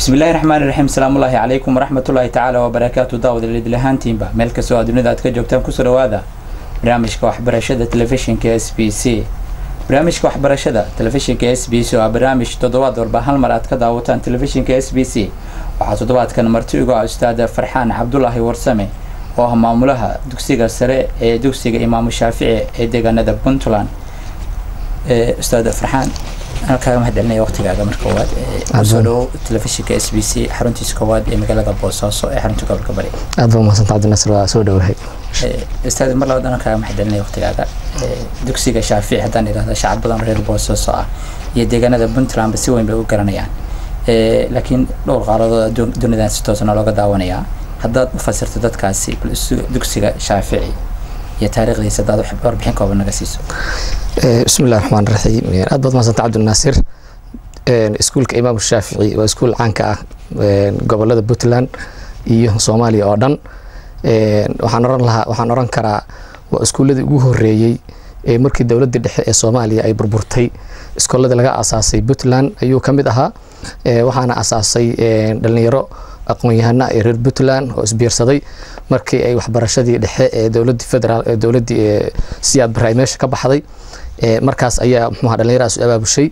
bismi illahi raxmaani raxiim asalaamullaahi calaykum waraxmatullaahi tacaala wabarakaatu daawad lidil ahaantiinba meel kastoo aad dunida aad ka joogtaan kusoo dhawaada barnaamijka waxbarashada telefishinka s b c barnaamijka waxbarashada telefishinka s b c oo ah barnaamij toddobaad walba hal mar aad ka daawataan telefishinka s b c waxaa toddobaadkan marti uga ah ustaada farxaan cabdulaahi warsame oo ah maamulaha dugsiga sare ee dugsiga imaamu shaafici ee deegaanada puntland ustaada farxaan anaa kaaga mahad celinaya waqtigaaga marka koowaad kusoo dhowo telefishinka s b c xaruntiisa koowaad ee magaalada boosaaso ee xarunta gobolka bari aad baa umahadsanta cabdinasir waa soo dhowahay ustaad mar labaad anaa kaaga mahad celinaya waqtigaaga dugsiga shaafici haddaan idhahda shacab badan reer boosaaso ah iyo deegaanada puntlandba si weyn bay u garanayaan laakiin dhowr qaaladood dunidan si toosana looga daawanayaa haddaad u fasirto dadkaasi bal dugsiga shaafici iyo taariikhdiisa haddaad warbixin kooban naga siiso bismi illahi raxmaan raxiim aad baad umahadsanta cabdinaasir iskuulka imaamu shaafici waa iskuul caanka ah gobolada puntland iyo soomaaliya oo dhan waxaan oran lahaa waxaan oran karaa waa iskuuladii ugu horeeyey ee markii dowladda dhexe ee soomaaliya ay burburtay iskooladii laga asaasay puntland ayuu ka mid ahaa waxaana asaasay dhalinyaro aqoon-yahana ee reer puntland oo isbiirsaday markii ay waxbarashadii dhexe ee dowladii federaal ee dowladii siyaad bare ay meesha ka baxday markaas ayaa muxuuha dhalinyarahaas u abaabushay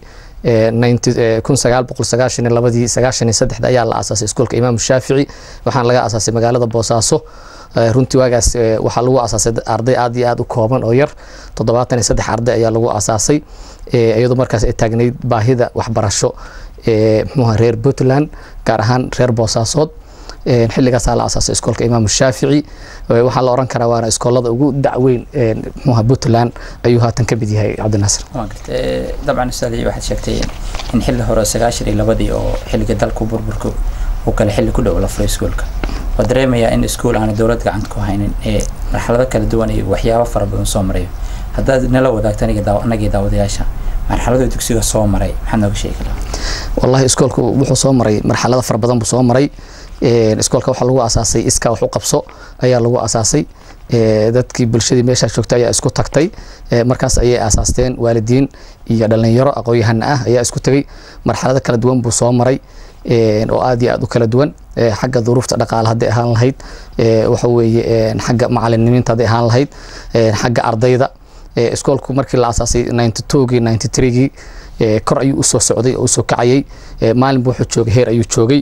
kun sagaal boqol sagaashan iyo labadii sagaashan iyo saddexda ayaa la asaasay iskuolka imaamu shaafici waxaana laga asaasay magaalada boosaaso runtii waagaas waxaa lagu asaasay arday aad iyo aad u kooban oo yar toddobaatan iyo saddex arday ayaa lagu asaasay iyadoo markaas ay taagnayd baahida waxbarasho ee muxuuha reer puntland gaar ahaan reer boosaasood xilligaasaa la asaasay iskoolka imaamu shaafici waxaa la oran karaa waana iskoolada ugu dacweyn muxuuha puntland ayuu haatan ka mid yahay cabdinaasir waa garta dabcan ustaadi waxaad sheegtay in xilli hore sagaashan iyo labadii oo xilliga dalku burburka uu kale xilli ku dhow la furay iskuolka waa dareemayaa in iskuol aana dowlad gacanta ku haynin ee marxalado kala duwan iyo waxyaabo fara badan soo marayo haddaad nala wadaagto anagii daawadayaasha marxaladuu dugsiga soo maray maxaad nooga sheegi karaa wallahi iskoolku wuxuu soo maray marxalado fara badan buu soo maray iskoolka waxaa lagu asaasay iska wax u qabso ayaa lagu asaasay dadkii bulshadii meeshaa joogtay ayaa isku tagtay markaas ayay aasaasteen waalidiin iyo dhalinyaro aqoon-yahana ah ayaa isku tegay marxalado kala duwan buu soo maray oo aad iyo aad u kala duwan xagga duruufta dhaqaale hadday ahaan lahayd waxa weeye xagga macalinimiinta hadday ahaan lahayd xagga ardayda iskoolku markii la asaasay ninety twogii ninety threegii kor ayuu usoo socday oo usoo kacayay maalinba wuxuu joogay heer ayuu joogay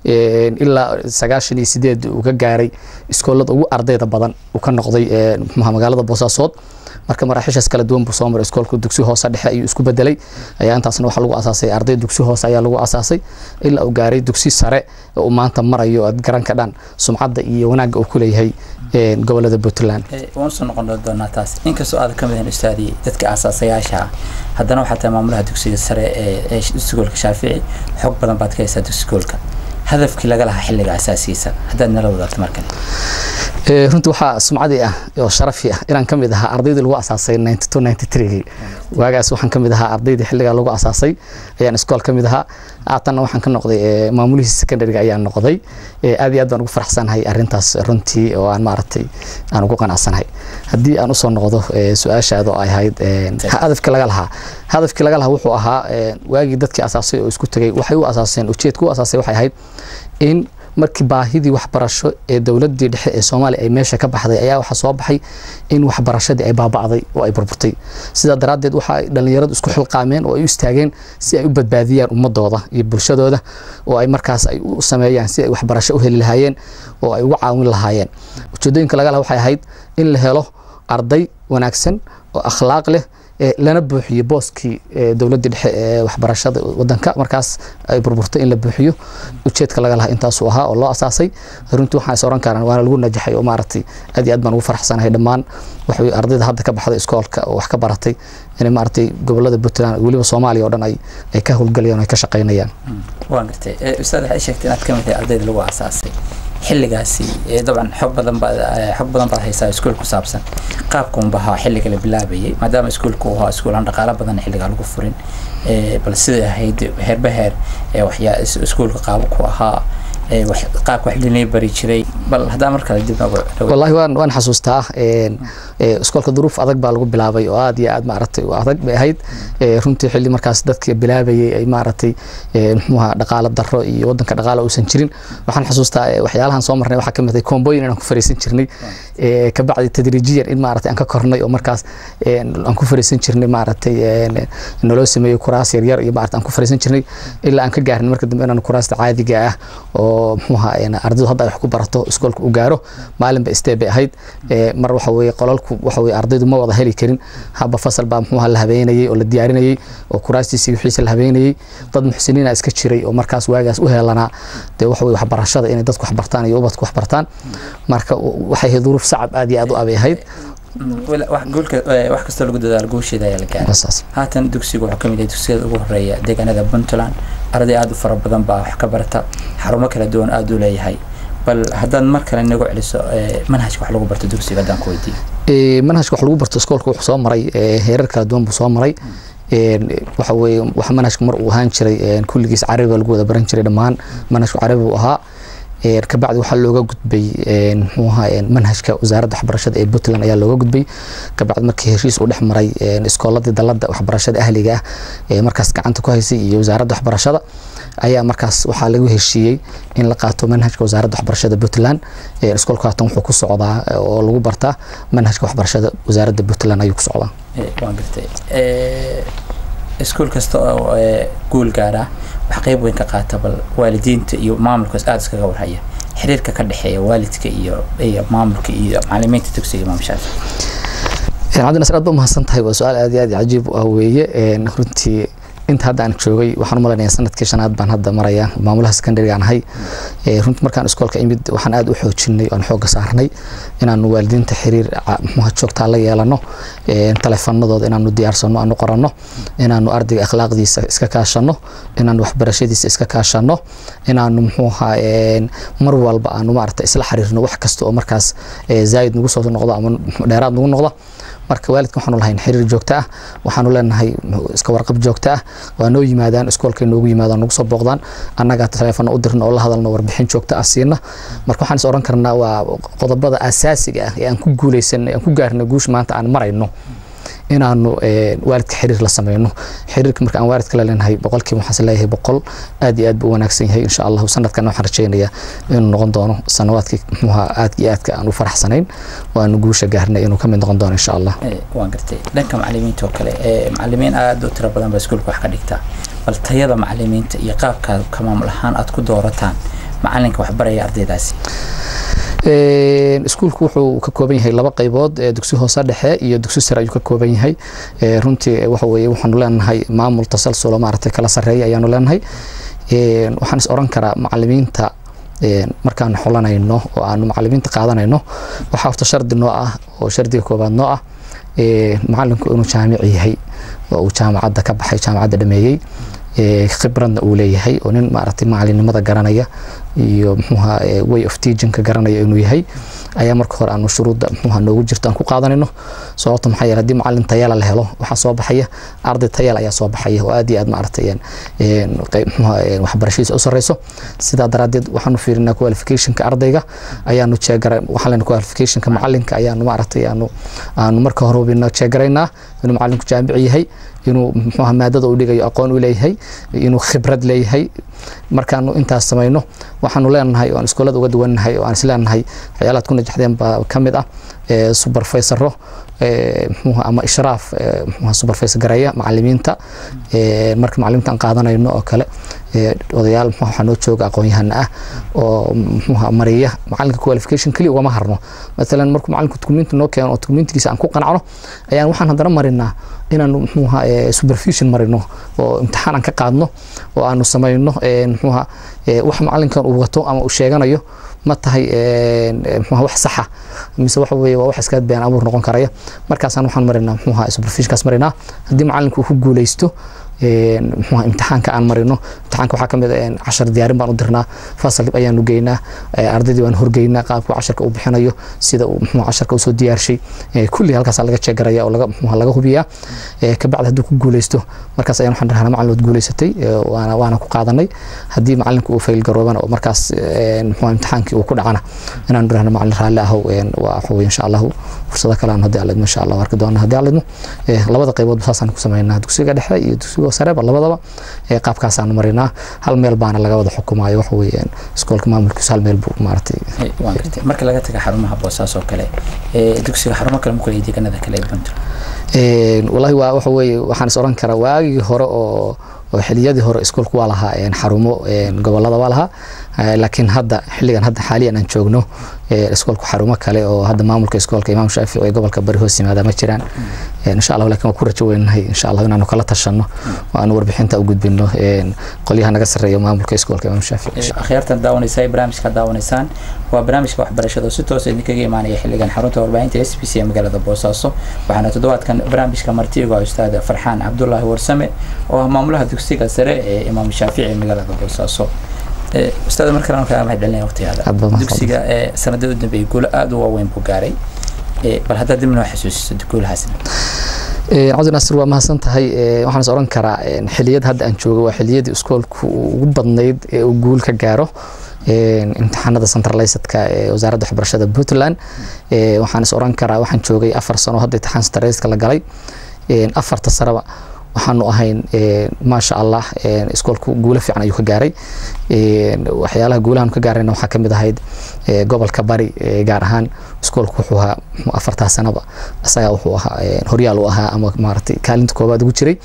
ilaa sagaashan iyo sideed uu ka gaaray iskoolada ugu ardayda badan uu ka noqday mxuha magaalada boosaasood marka maraaxiishaas kala duwan buu soo maray iskoolku dugsi hoose dhexe ayuu isku bedelay ayaa intaasna waxaa lagu asaasay arday dugsi hoose ayaa lagu asaasay ilaa uu gaaray dugsi sare uu maanta marayo aad garan ka dhan sumcadda iyo wanaagga uu ku leeyahay gobolada puntland waan soo noqon doonaa taas inkastoo aad ka mid ahan ustaadii dadka asaasayaasha ah haddana waxaa tahay maamulaha dugsiga sare ee iskuolka shaafici xog badan baad ka haysaa dugsigoolka hadafkii laga lahaa xilliga asaasigiisa haddaad nala wadaagto mar kale runtii waxaa sumcadii ah oo sharafi ah inaan ka mid ahaa ardaydii lagu asaasay ninety two ninety threegii waagaas waxaan ka mid ahaa ardaydii xilligaa lagu asaasay ayaan iskool ka mid ahaa haatanna waxaan ka noqday maamulihii secondariga ayaan noqday aad iyo aad baan ugu faraxsanahay arrintaas runtii oo aan maaragtay aan ugu qanacsanahay haddii aan usoo noqdo su-aashaada oo ay ahayd hadafkii laga lahaa hadafkii laga lahaa wuxuu ahaa waagii dadkii asaasay oo isku tegay waxay u asaaseen ujeedka u asaasay waxay ahayd in markii baahidii waxbarasho ee dowladii dhexe ee soomaaliya ay meesha ka baxday ayaa waxaa soo baxay in waxbarashadii ay baaba'day oo ay burburtay sidaa daraaddeed waxa ay dhallinyaradu isku xilqaameen oo ay u istaageen si ay u badbaadiyaan ummadooda iyo bulshadooda oo ay markaas ay u sameeyaan si ay waxbarasho u heli lahaayeen oo ay uga caawin lahaayeen ujeedooyinka laga laha waxay ahayd in la helo arday wanaagsan oo akhlaaq leh lana buuxiyo booskii dowladii dhexe ee waxbarashada wadanka markaas ay burburtay in la buuxiyo ujeedka laga lahaa intaasuu ahaa oo loo asaasay runtii waxaan is oran karaan waana lagu najaxay oo maaragtay aad iyo aad baan ugu faraxsanahay dhammaan waxay ardayda hadda ka baxday iskoolka oo wax ka baratay inay maaragtay gobolada puntland weliba soomaaliya oo dhan ay ay ka howlgalayaan oo ay ka shaqaynayaan waan gartay ustaad waxay sheegtay inaad ka mid tahay ardayda lagu asaasay xilligaasi dabcan xog badan baad xog badan baad haysaa iskuol ku saabsan qaabka unba ahaa xilliga la bilaabayay maadaama iskuolku ahaa iskuol aan dhaqaalo badan xilligaa lagu furin bal siday ahayd heerba heer waxyaa iskuolka qaabo ku ahaa qaabka wax linay bari jiray bal haddaa mar kale dib noogu wallahi waan waan xasuustaa iskoolka duruuf adag baa lagu bilaabay oo aad iyo aad maaragtay adag bay ahayd runtii xilli markaas dadka bilaabayay ay maaragtay muxuuha dhaqaalo darro iyo wadanka dhaqaalo uusan jirin waxaan xasuustaa waxyaalahan soo marnay waxaa ka mid ah koomboyin inaan ku fariisan jirnay kabacdi tadriijiyan in maaragtay aan ka kornay oo markaas aan ku fariisan jirnay maaragtay naloo sameeyo kuraas yaryar iyo maaragtay aan ku fariisan jirnay ilaa aan ka gaarnay marka dambe inaan kuraasta caadiga ah oo muxuuha ardaydu hadda ay wax ku barato iskoolka u gaaro maalinba istee bay ahayd mar waxa weeye qolalku waxa weeye ardaydu ma wada heli karin haba fasal baa muxuuha la habeenayay oo la diyaarinayay oo kuraastiisii wixiisa la habeenayay dad muxsiniina iska jiray oo markaas waagaas u heelanaa dee waxa weye waxbarashada inay dadku wax bartaan iyo ubadku wax bartaan marka waxay ahayd duruuf sacab aad iyo aad u abay ahayd wax kastoo lagu dadaalo guusheeda ayaa la gaaray haatan dugsigu wuxuu kamid yahay dugsiyada ugu horeeya deegaanada puntland arday aada u fara badan baa wax ka barata xarumo kala duwan aada u leeyahay bal haddaad mar kale nagu celiso manhajka wax lagu barto dugsiga haddaan ku weydiiyo manhajka wax lagu barto iskoolka wuxuu soo maray heerar kala duwan buu soo maray waxa weeye wax manhajka mar uu ahaan jiray kulligiis carabi baa lagu wada baran jiray dhammaan manhajku carabi uu ahaa kabacdi waxaa looga gudbay muxuu ahaa manhajka wasaaradda waxbarashada ee puntland ayaa looga gudbay kabacdi markii heshiis uu dhex maray iskooladii dalada waxbarashada ahliga ah ee markaas gacanta ku haysay iyo wasaaradda waxbarashada ayaa markaas waxaa lagu heshiiyey in la qaato manhajka wasaaradda waxbarashada puntland iskoolka haatan wuxuu ku socdaa oo lagu bartaa manhajka waxbarashada wasaaradda puntland ayuu ku socdaa waan gartay iskuol kasta oo guul gaara wax qeyb weyn ka qaata bal waalidiinta iyo maamulkaas aada iskaga warhaya xiriirka ka dhexeeya waalidka iyo iyo maamulka iyo macalimiinta dugsiga imaam shaafi cabdi nasir aad ba umahadsan tahay waa su-aal aad iyo aad cajiib u ah weeye runtii inta hadda aan joogay waxaan u malaynayaa sanadkii shanaad baan hadda maraya maamulaha secondary aan ahay runtii markaan iskoolka imid waxaan aad u xoojinay oan xooga saarnay inaanu waalidiinta xiriir muxuha joogtaa la yeelano taleefanadooda inaanu diyaarsano aanu qoranno inaanu ardayga akhlaaqdiisa iska kaashano inaanu waxbarashadiisa iska kaashano inaanu muxuuha mar walba aanu maarata isla xiriirno wax kasta oo markaas zaayid nagu soo noqdo ama dheeraad nagu noqdo marka waalidka waxaanu lahayn xiriir joogto ah waxaanu leenahay iska warqab joogto ah waa noo yimaadaan iskoolkay noogu yimaadaan nagu soo booqdaan annagaa taleefano u dirno oo la hadalno warbixin joogto ah siina marka waxaan is oran karnaa waa qodobada asaasiga ah ee aan ku guuleysanay aan ku gaarnay guusha maanta aan marayno inaanu waalidka xiriir la sameyno xiriirka marka aan waalidka la leenahay boqolkiiba waxaan leeyahay boqol aad iyo aad buu u wanaagsan yahay insha allahu sanadkan waxaan rajeynayaa inuu noqon doono sanawaadkii muxuha aadka iyo aadka aan u faraxsanayn waanu guusha gaarnay inuu ka mid noqon doono insha allah waan gartay dhanka macalimiinta oo kale macalimiin aada u tiro badan baa iskuulka wax ka dhigtaa bal tayada macalimiinta iyo qaabkaad ka maamul ahaan aad ku doorataan macalinka waxbaraya ardaydaasi iskuulku wuxuu ka kooban yahay laba qaybood dugsi hoose dhexe iyo dugsi sare ayuu ka kooban yahay runtii waxa weeye waxaanu leenahay maamul tasalsulo maaragtay kala sarreeya ayaanu leenahay waxaan is oran karaa macalimiinta markaan xulanayno oo aanu macalimiinta qaadanayno waxaa horta shardi noo ah oo shardiga koobaad noo ah macalinku inuu jaamic yahay oo uu jaamacadda ka baxay jaamacadda dhameeyey khibradna uu leeyahay oo nin maaragtay macalinimada garanaya iyo muxuuha way of teachingka garanaya inuu yahay ayaa marka hore aanu shuruudda muxuuha noogu jirto aan ku qaadanayno sababta maxaa yeele haddii macalin tayala la helo waxaa soo baxaya arday tayal ayaa soo baxaya oo aad iyo aad maaragtay muxuuha waxbarashadiisa u sarreyso sidaa daraaddeed waxaanu fiirinaa qualificationka ardayga ayaanu jeegara waxaan leenahay qualificationka macalinka ayaanu maaragtay aanu aanu marka hore hubina jeegaraynaa inuu macalinku jaamic yahay inuu muxuuha maadada uu dhigayo aqoon u leeyahay inuu khibrad leeyahay markaanu intaas samayno waxaanu leenahay oo aan iskoolada uga duwannahay oo aan isleenahay waxyaalaad ku najaxdeen baa ka mid ah supervisoro muxuuha ama ishraaf muxuuha supervisor gareeya macalimiinta marka macalimiinta aan qaadanayno oo kale odayaal muxuuha waxaa noo jooga aqoon-yahana ah oo muxuuha mariya macalinka qualification keliya ugama harno maalan markuu macalinku dukumiinti noo keeno oo dukumiintigiisa aan ku qanacno ayaan waxaan haddana marinaa inaanu muxuuha supervision marino oo imtixaan aan ka qaadno oo aanu samayno muxuuha wax macalinkan uu wato ama uu sheeganayo ma tahay muxuuha wax saxa mise waxa weeye waa wax iska been abuur noqon karaya markaasaan waxaan marinaa muxuuha supervisionkaas marinaa haddii macalinku uu ku guuleysto muxuu imtixaanka aan marino imtixaanka waxaa kamid ah cashar diyaarin baan u dirnaa fasal ayaanu geynaa ardaydii baan horgeynaa qaabku casharka uu bixinayo sida uu muxuu casharka usoo diyaarshay kulli halkaas laga jeegaraya oo laga muxuu laga hubiyaa kabacdi hadduu ku guuleysto markaas ayaan waxaan dhahnaa macalin waad guuleysatay waana waana ku qaadanay haddii macalinku uu fail garoobana oo markaas muxuu imtixaankii uu ku dhacana inaanu dhahno macalin raalli ahow waa waxa weye insha allahu fursado kale aan haddii alidmo insha allah arki doona haddii alidmo labada qayboodba saasaan ku sameynaa dugsiga dhexe iyo dugsiga sareba labadaba qaabkaasaan marinaa hal meel baana laga wada xukumaayo waxa weye iskoolka maamulkiisu hal meel buu maaragtay waan gartay marka laga taga xarumaha boosaas oo kale dugsiga xarumo kale makule deegaanada kale ee puntland wallahi waa waxa weeye waxaan is oran karaa waagii hore oo oo xiliyadii hore iskoolku waa lahaa xarumo gobolada waa lahaa laakiin hadda xilligan hadda xaaliyan aan joogno iskoolku xarumo kale oo hadda maamulka iskoolka imaam shaafici ee gobolka bari hoos yimaada ma jiraan insha allah laakiin waan ku rajo weynahay insha allah inaanu kala tashano oo aanu warbixinta u gudbino qolyaha naga sarreeya maamulka iskoolka imaam shaafici akhyaartan daawanaysa ay barnaamijka daawanaysaan waa barnaamijka waxbarashada oo si toos idinkaga imaanaya xilligan xarunta warbaahinta s b c ee magaalada boosaaso waxaana toddobaadkan barnaamijka martiiga ustaad farxaan cabdulaahi warsame oo ah maamulaha dugsiga sare ee imaam shaafici ee magaalada boosaaso ustaad mar kale kaa mahad celinaya waqtigaada dugsiga sanadada u dambeeyay guulo aada u waaweyn buu gaaray bal haddaad dib noo xasuusiso guulahaasna cabdi naasir waa mahadsan tahay waxaan is oran karaa xiliyad hadda aan joogo waa xiliyadii iskoolku ugu badnayd ee uu guul ka gaaro imtixaanada centralisedka ee wasaaradda waxbarashada puntland waxaan is oran karaa waxaan joogay afar sano hadda imtixaan centralisedka la galay afarta saraba waxaanu ahayn maasha allah iskoolku guulo fiican ayuu ka gaaray waxyaalaha guulahan ka gaarayna waxaa kamid ahayd gobolka bari gaar ahaan iskoolku wuxuu ahaa afartaa sanaba isagaa wuxuu ahaa horyaal u ahaa ama maaragtay kaalinta koobaad ugu jiray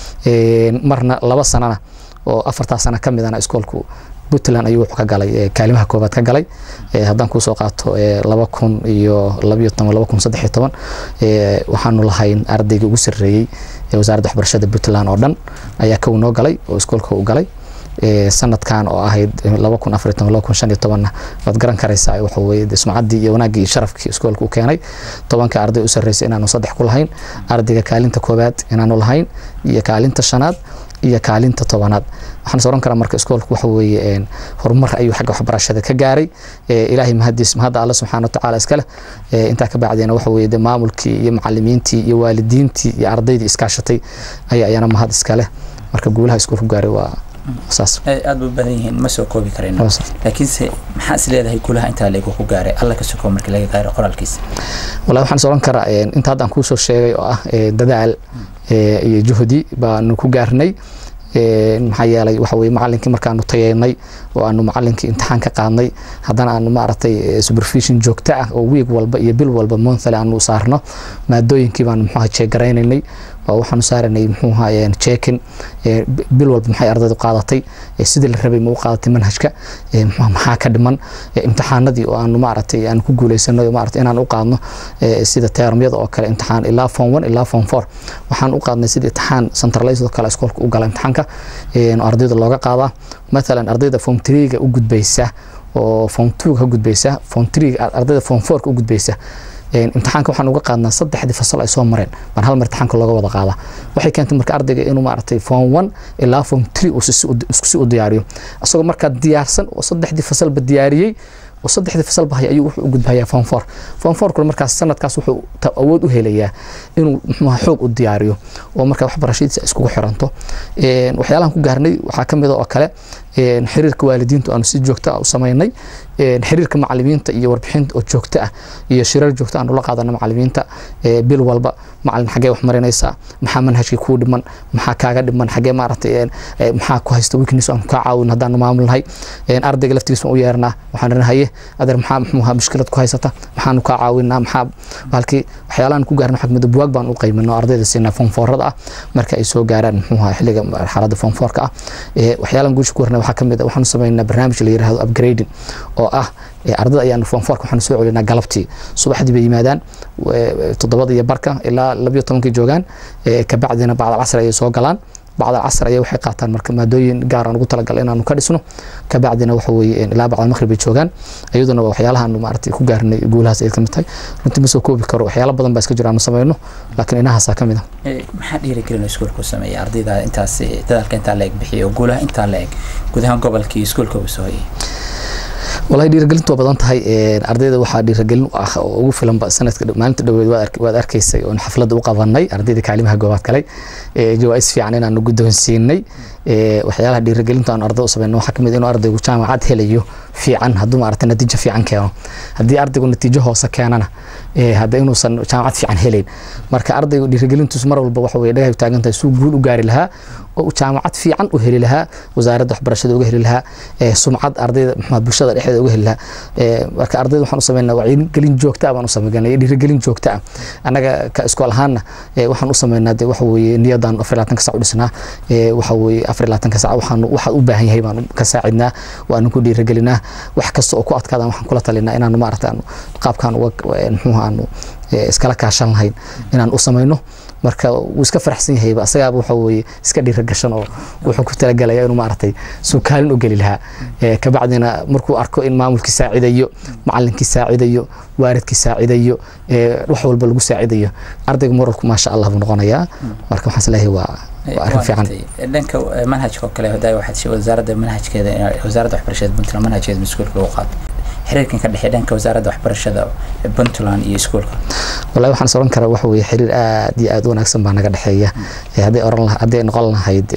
marna laba sanana oo afartaa sana ka midana iskoolku puntland ayuu wuxuu ka galay kaalimaha koobaad ka galay haddaan kuusoo qaato laba kun iyo labayo toban laba kun saddex iyo toban waxaanu lahayn ardaygii ugu sarreeyey wasaaradda waxbarashada puntland oo dhan ayaa kow noo galay oo iskoolka u galay sanadkan oo ahayd laba kun afar iyo toban laba kun shan iyo tobanna waad garan karaysaa waxa weye sumcaddii iyo wanaaggii iyo sharafkii iskoolka u keenay tobanka arday u sarreysay inaanu saddex ku lahayn ardayga kaalinta koobaad inaanu lahayn iyo kaalinta shanaad iyo kaalinta tobanaad waxaan is oran karaa marka iskoolku waxa weeye horumar ayuu xagga waxbarashada ka gaaray ilaahay mahadiis mahadda alle subxaana watacaala iska leh intaa ka bacdeena waxa weeye de maamulkii iyo macalimiintii iyo waalidiintii iyo ardaydii iskaashatay ayaa ayana mahad iska leh marka guulaha iskoolku gaaray waa saas aad ba badan yihiin ma soo koobi karayno laakiinse maxaa is leedahay guulaha intaa leegu ku gaaray alla ka sokoo markii laga gaaray qoraalkiisa wallahi waxaan is oran karaa inta hadda aan kuusoo sheegay oo ah dadaal iyo juhdi baanu ku gaarnay maxaa yeelay waxa weye macalinkii markaanu tayeynay oo aanu macalinkii imtixaan ka qaadnay haddana aanu maaragtay supervision joogto ah oo wiig walba iyo bil walba monthly aanu saarno maadooyinkii baanu muxuuha jeegaraynay oo waxaanu saaranay muxuuha jeekin bil walba maxay ardaydu qaadatay sidii la rabay ma u qaadatay manhajka maxaa ka dhiman imtixaanadii oo aanu maaragtay aanu ku guuleysanay maaragtay inaan u qaadno sida teermyada oo kale imtixaan ilaa form one ilaa form four waxaan u qaadnay sidii imtixaan centralized oo kale iskoolka u gala imtixaanka ardayda looga qaadaa mathalan ardayda form threega u gudbaysa oo form two ka gudbaysa form three ardayda form four ka u gudbaysa imtixaanka waxaan uga qaadnaa saddexdii fasal ay soo mareen baan hal mar imtixaanka looga wada qaadaa waxay keentay marka ardayga inuu maaragtay form one ilaa form three uu isku si u diyaariyo isagoo markaa diyaarsan oo saddexdii fasalba diyaariyey oo saddexdii fasalba haya ayuu wuxuu u gudbayaa form four form four kuna markaas sanadkaas wuxuu awood u helayaa inuu muxuuha xoog u diyaariyo oo marka waxbarashadiisa iskugu xiranto waxyaalahan ku gaarnay waxaa ka mid oo kale xiriirka waalidiintu aanu si joogto ah u samaynay xiriirka macalimiinta iyo warbixinta oo joogto ah iyo shirar joogto aanu la qaadana macalimiinta bil walba macalin xagee wax marinaysaa maxaa manhajkii kuu dhiman maxaa kaaga dhiman xagee maaragtay maxaa ku haysta weakness aanu kaa caawin haddaanu maamulnahay ardayga laftigiisa u yeernaa waxaan rana haye adeer maxaa muxuuha mushkilad ku haysata maxaanu kaa caawinaa maxaa halkii waxyaalahan ku gaarna xagmada buwaag baan u qaymino ardayda siinaa fonfoorada ah marka ay soo gaaraan muxuuha xilliga marxaladda fonfoorka ah waxyaalan guusha ku warna waxaa kamid ah waxaanu samaynaa barnaamij la yiraahdo upgrading oo ah ardada ayaanu fonfoorka waxaanu soo celinaa galabtii subaxdii bay yimaadaan toddobada iyo barka ilaa labiyo tobankii joogaan kabacdina bacda casri ayay soo galaan bacda casr ayaa waxay qaataan marka maadooyin gaar aan ugu talagalay inaanu ka dhisno kabacdina waxa weeye ilaa bacda maqrib ay joogaan iyaduna waa waxyaalahaanu maaragtay ku gaarnay guulahaas ay ka mid tahay runtii ma soo koobi karo waxyaalo badan baa iska jira aanu samayno laakiin inahaasaa ka mid ah maxaa dhiirigelin iskuulku sameeya ardayda intaas dadaalka intaa la eg bixiya oo guulaha intaa la eg guud ahaan gobolkii iskuulka uu soo hoyay walahi dhiirigelintu waa badan tahay ardayda waxaa dhiirigelin ah oo ugu filanba sanadka maalinta dhaweed waad arkaysay oon xafladda u qabanay ardayda kaalimaha goobaad galay jawaais fiican inaanu guddoonsiinay waxyaalaha dhiirigelinta aan ardayda u samayno waxaa kamid inuu ardaygu jaamacad helayo fiican hadduu maaragtay natiijo fiican keeno haddii ardaygu natiijo hoose keenana hadda inuusan jaamacad fiican helayn marka ardaygu dhiirigelintiisu mar walba waxa weye dhagahay taagan tahay suu guul u gaari lahaa oo jaamacad fiican u heli lahaa wasaaradda waxbarashada uga heli lahaa sumcad ardayda muxuu bulshada dhexdeeda uga heli lahaa marka ardayda waxaan u sameynaa wacyigelin joogta ah baan u sameynaa dhiirigelin joogta ah annaga ka iskool ahaanna waxaan u sameynaa de waxa weeye niyadaan afar labaatanka sac u dhisnaa waxa weeye afar labaatanka sac waxaan waxaad u baahan yahay baan ka saacidnaa waanu ku dhiirigelinaa wax kasta oo ku adkaadaan waxaan kula talinaa inaanu maaragta aanu qaabkaan uga muxuu aanu iskala kaashan lahayn inaan u samayno marka wuu iska faraxsan yahayba asagaaba waxa weeye iska dhiiragashan oo wuxuu ku talagalaya inuu maaragtay suukaalin u geli lahaa kabacdina markuu arko in maamulkii saacidayo macalinkii saacidayo waaridkii saacidayo wax walba lagu saacidayo ardayga moralku maasha allah buu noqonayaa marka waxaan isleeyahay waa waa arrin fiican dhanka manhajka oo kale hodaay waxaad wasaaradda manhajkeeda wasaaradda waxbarashada puntland manhajkeeda iskuulka lagu qaato xiriirkan ka dhexeeya dhanka wasaaradda waxbarashada puntland iyo iskuulka wallahi waxaan is oran karaa waxa weeye xiriir aad iyo aad u wanaagsan baa naga dhexeeya hadday oran hadday noqon lahayd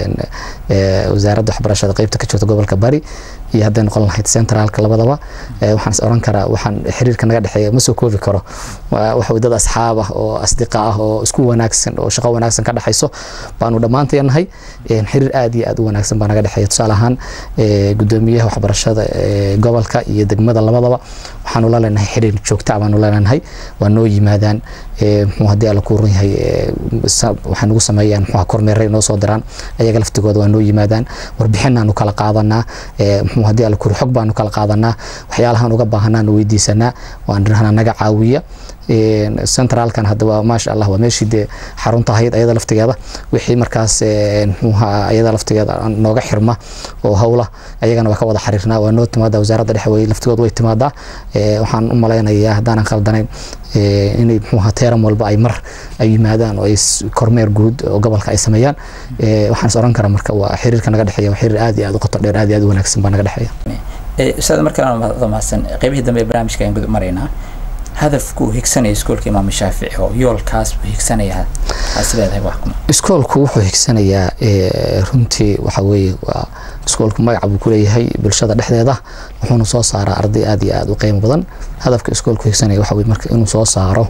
wasaaradda waxbarashada qeybta ka jirta gobolka bari iyo hadday noqon lahayd centraalka labadaba waxaan is oran karaa waxaan xiriirka naga dhexeeya ma soo koobi karo waxa weye dad asxaab ah oo asdiqa ah oo isku wanaagsan oo shaqo wanaagsan ka dhexayso baanu dhammaanteen nahay xiriir aad iyo aad u wanaagsan baa naga dhexeeya tusaale ahaan gudoomiyaha waxbarashada gobolka iyo degmada labadaba waxaanu la leenahay xiriir joogta baanu la leenahay waa noo yimaadaan muxuu haddii alla ku run yahay waxay nagu sameeyaan muxuu kormeeray noo soo diraan ayaga laftigooda waa noo yimaadaan warbixinaanu kala qaadanaa muxuu haddii alla kuri xog baanu kala qaadanaa waxyaalahaan uga baahanaanu weydiisanaa waan dhirahna naga caawiya centraalkan hadda waa maasha allah waa meeshii dee xarunta ahayd ayada laftigeeda wixii markaas muxuuha ayada laftigeeda nooga xirma oo howla ayagana waa ka wada xiriirnaa waa noo timaadaa wasaaradda dhexe wey laftigood way timaadaa waxaan u malaynayaa haddaanan khaldanayn inay muxuuha teeran walba ay mar ay yimaadaan oo ay kormeer guud oo gobolka ay sameeyaan waxaan is oran karaa marka waa xiriirka naga dhexeeya waa xiriir aad iyo aad u qoto dheer aad iyo aad u wanaagsan baa naga dhexeeya ustaad markaan mahadsan qeybihii dambe ee barnaamijka ayaan gudub maraynaa hadafku uu higsanaya iskuolka imaam shaafici oo yoolkaas buu higsanayaa aas leedahay wax kuma iskoolku wuxuu higsanayaa runtii waxa weeye waa iskoolku magac buu kuleeyahay bulshada dhexdeeda wuxuuna soo saaraa arday aad iyo aad u qiimo badan hadafka iskoolku higsanaya waxa weye marka inuu soo saaro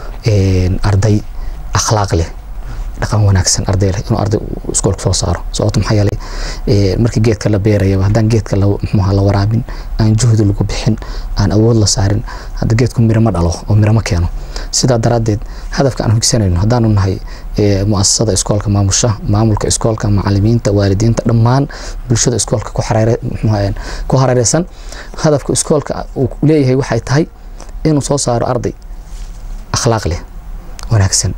arday akhlaaq leh dhaqan wanaagsan arday leh inuu arday iskoolka soo saaro sababto maxaa yeelay markii geedka la beerayaba haddaan geedka muxuha la waraabin aan juhdi lagu bixin aan awood la saarin hadda geedku miro ma dhalo oo miro ma keeno sidaa daraaddeed hadafka aan higsanayno haddaanu nahay muasasada iskoolka maamusha maamulka iskoolka macalimiinta waalidiinta dhammaan bulshada iskoolka ku hareereysan hadafka iskoolka uu leeyahay waxay tahay inuu soo saaro arday akhlaaq leh wanaagsan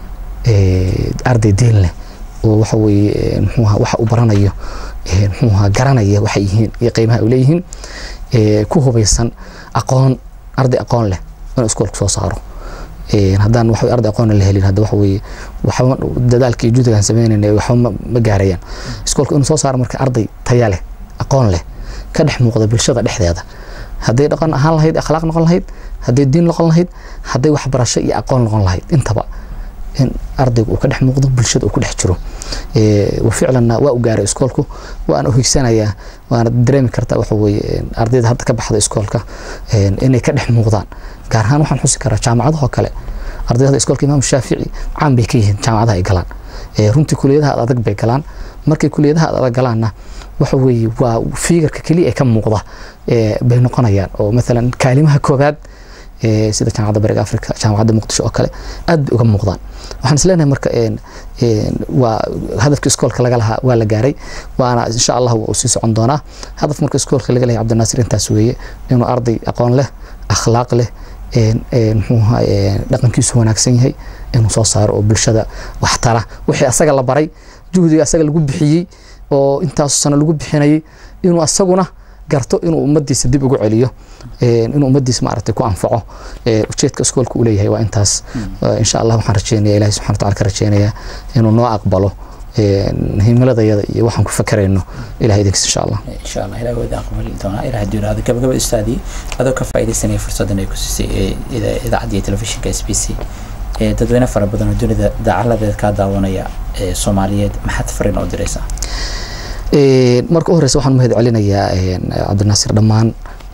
arday diin leh oo waxa weeye muxuuha waxa uu baranayo muxuuha garanaya waxay yihiin iyo qiimaha ay leeyihiin ku hubaysan aqoon arday aqoon leh inuu iskoolka soo saaro haddaan waxa arday aqoon la helin hadda waxa weeye waxba dadaalka iyo juhdigaan sameynayna waxba ma gaarayaan iskoolka inuu soo saaro marka arday taya leh aqoon leh ka dhex muuqda bulshada dhexdeeda hadday dhaqan ahaan lahayd akhlaaq noqon lahayd hadday diin noqon lahayd hadday waxbarasho iyo aqoon noqon lahayd intaba in ardaygu uu ka dhex muuqdo bulshada uu ku dhex jiro ficlanna waa u gaaray iskoolku waana u higsanayaa waana dareemi kartaa waxa weeye ardayda hadda ka baxda iskoolka inay ka dhex muuqdaan gaar ahaan waxaan xusi karaa jaamacadahoo kale ardayda iskoolka imaam shaafici caan bay ka yihiin jaamacadaha ay galaan runtii kuliyadaha adag bay galaan markay kuliyadaha adag galaanna waxa weeye waa fiigarka keliya ee ka muuqda bay noqonayaan oo maalan kaalimaha koobaad sida jaamacadda bariga africa jaamacadda muqdisho oo kale aad bay uga muuqdaan waxaan is leenahay marka waa hadafka iskoolka laga lahaa waa la gaaray waana insha allah waa uu sii socon doonaa hadaf marka iskoolka laga lehay cabdinaasir intaas weeye inuu arday aqoon leh akhlaaq leh muxuuha dhaqankiisu wanaagsan yahay inuu soo saaro oo bulshada wax tara wixii asaga la baray juhdiga asaga lagu bixiyey oo intaasu sano lagu bixinayay inuu asaguna garto inuu ummadiisa dib ugu celiyo inuu ummadiisa maaragtay ku anfaco ujeedka iskoolka uu leeyahay waa intaas insha allah waxaan rajeynaya ilahi subxana wataala ka rajeynayaa inuu noo aqbalo himiladayada iyo waxaan ku fakarayno ilaha idinkiis insha allah insha allah ilaah wada aqbali doonaa ilaah hadduu yidhahdo gabagaba ustaadii adoo ka faaidaysanaya fursaddan ay ku siisay idaacadda iyo telefishinka s b c dadweyne fara badan oo dunida dacaladeed kaa daawanaya soomaaliyeed maxaad fariin oo diraysaa marka u horeysa waxaan mahad celinayaa cabdinaasir dhammaan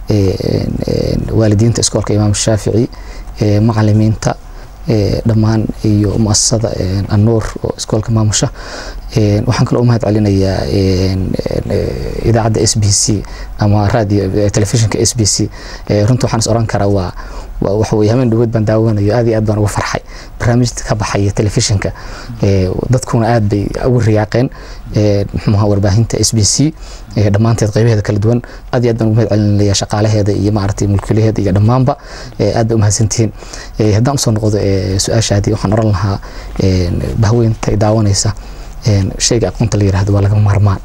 waalidiinta iskoolka imaam shaafici macalimiinta dhammaan iyo muasasada annuur oo iskoolka maamusha waxaan kaloo u mahad celinayaa idaacadda s b c ama radio telefishinka s b c runta waxaan is oran karaa waa waxa weye habeen dhawood baan daawanayo aad iyo aad baan uga farxay barnaamijta ka baxaya telefishinka dadkuna aad bay ugu riyaaqeen muxuuha warbaahinta s b c dhammaanteed qaybaheeda kala duwan aad iyo aad baan ugu mahad celinaya shaqaalaheeda iyo maaragtay mulkiilaheeda iyo dhammaanba aad bay umahadsantihiin haddaan usoo noqdo su-aashaadii waxaan oran lahaa bahweynta daawanaysa shayga aqoonta la yirahdo waa laga maarmaan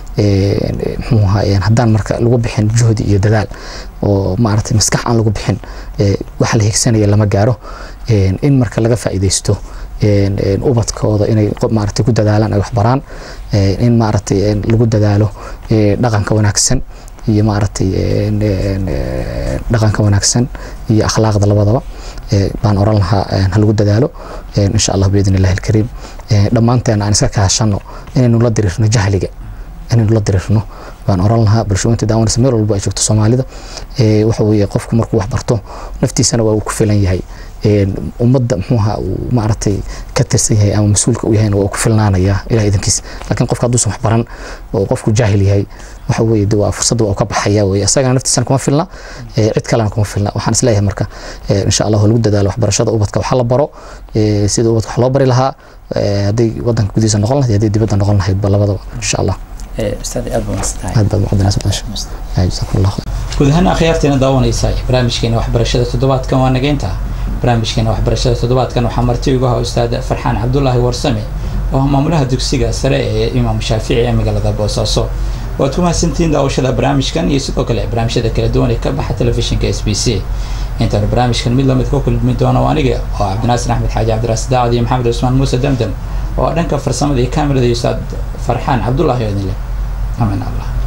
muxuu ahaa haddaan marka lagu bixin juhdi iyo dadaal oo maaragtay maskax aan lagu bixin waxa la higsanaya lama gaaro in marka laga faa'iidaysto ubadkooda inay maaragtay ku dadaalaan ay wax baraan in maaragtay lagu dadaalo dhaqanka wanaagsan iyo maaragtay dhaqanka wanaagsan iyo akhlaaqda labadaba baan oran lahaa ha lagu dadaalo insha allah biidn illahi alkariim dhammaanteena aan iska kaashano inaynu la diriirno jahliga inaynu la diriirno baan oran lahaa bulshooyinta daawanaysa meel walba ay joogto soomaalida waxa weeye qofku markuu wax barto naftiisana waa uu ku filan yahay ummadda muxuuha uu maaragtay ka tirsan yahay ama mas-uulka u yahayna waa ku filnaanaya ilaah idankiis laakiin qofka hadduusan wax baran oo qofku jaahil yahay waxa weeye de waa fursadda waa ka baxaya weye asagana naftiisana kuma filna cid kalena kuma filna waxaan isleeyahay marka insha allah lagu dadaalo waxbarashada ubadka waxa la baro sida ubadka wax loo bari lahaa hadday wadanka gudihiisa noqon lahayd hadday dibadda noqon lahaydba labadaba insha allah ustaad aad baa masantahay aad baad muqadinaas jazakum allah khayr guud ahaan akhyaarteena daawanaysa barnaamijkeena waxbarashada toddobaadkan waa nageynta barnaamijkeena waxbarashada toddobaadkan waxaa marti ugu ahaa ustaad farxaan cabdulaahi warsame oo ah maamulaha dugsiga sare ee imaam shaafici ee magaalada boosaaso waad ku mahadsantihiin daawashada barnaamijkan iyo sidoo kale barnaamijyada kala duwan ee ka baxa telefishinka s b c intaanu barnaamijkan mid lamid ku kulmi doono aniga oo cabdinaasir axmed xaaji cabdiraas daacad iyo maxamed cusmaan muuse damdam oo dhanka farsamada iyo kaamirada iyo ustaad farxaan cabdulaahi oo idin leh amin allah